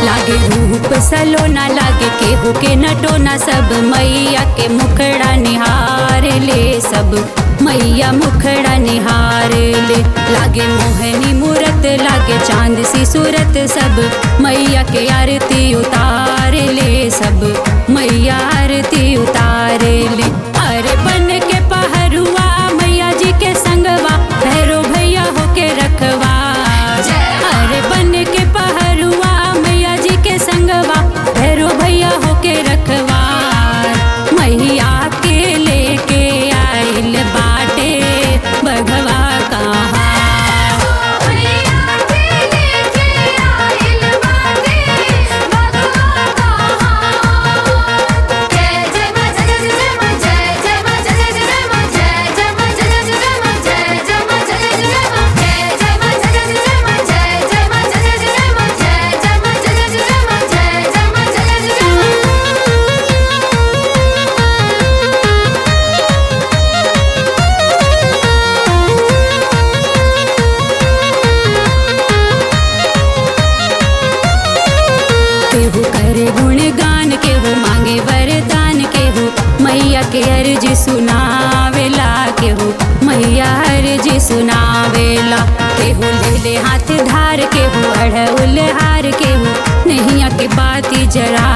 लागे रूप सलोना लागे केहू के नटोना सब मैया के मुखड़ा निहार ले सब मैया मुखड़ा निहार ले लागे मोहनी मूरत लागे चांद सी सूरत सब मैया के आरती उतार ले सब मैया आरती उतार ले अरे बन के पहरुआ मैया जी के संगवा भैरो भैया होके रखवा अरे बन के पहरुआ मैया जी के संगवा भैरो भैया होके रखवा मैया के लेके आइल बाटे बघवा कहाँ मैया के लेके आइल बाटे बघवा कहाँ जय जय मां जय जय जय मां जय जय मां जय जय जय मां जय जय मां जय जय जय मां जय जय मां जय जय जय मां जय जय मां जय जय जय मां जय जय मां जय जय जय मां जय जय मां जय जय जय मां जय जय मां जय जय जय मां केहू करे गुणगान केहू मांगे वरदान केहू मैया के अर्जी सुनावेला केहू मैया अर्जी सुनावेला केहू ले ले हाथ धार केहू अढ़उल हार केहू नैया के बाती जरा